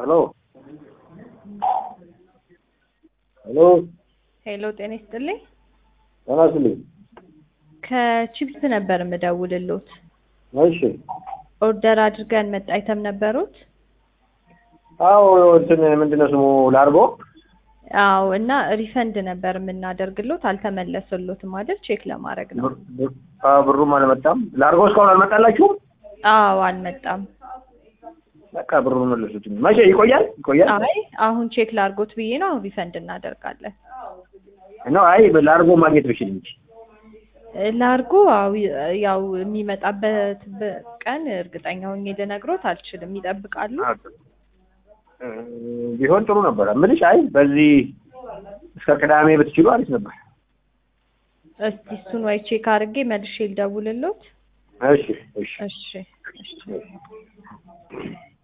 ሄሎ ሄሎ ሄሎ ጤና ይስጥልኝ። ጤና ይስጥልኝ። ከቺፕስ ነበር የምደውልሎት። እሺ ኦርደር አድርገን መጣ አይተም ነበሩት? አዎ እንትን ምንድን ነው ስሙ ላርጎ አዎ እና ሪፈንድ ነበር የምናደርግሎት አልተመለሰሎትም አይደል? ቼክ ለማድረግ ነው። ብር- ብር- አዎ፣ ብሩም አልመጣም። ላርጎ እስካሁን አልመጣላችሁም? አዎ አልመጣም። በቃ ብሩን መለሱት። መቼ ይቆያል? ይቆያል አይ አሁን ቼክ ላርጎት ብዬ ነው። አሁን ሪፈንድ እናደርጋለን። ነው። አይ ላርጎ ማግኘት ብችል እንጂ ላርጎ አዎ ያው የሚመጣበት በ- ቀን እርግጠኛ ሆኜ ልነግሮት አልችልም። ይጠብቃሉ። እ፣ ቢሆን ጥሩ ነበር። ምልሽ አይ በዚህ እስከ ቅዳሜ ብትችሉ አሪፍ ነበር። እስቲ እሱን ወይ ቼክ አድርጌ መልሼ ልደውልሎት። እሺ እሺ እሺ እሺ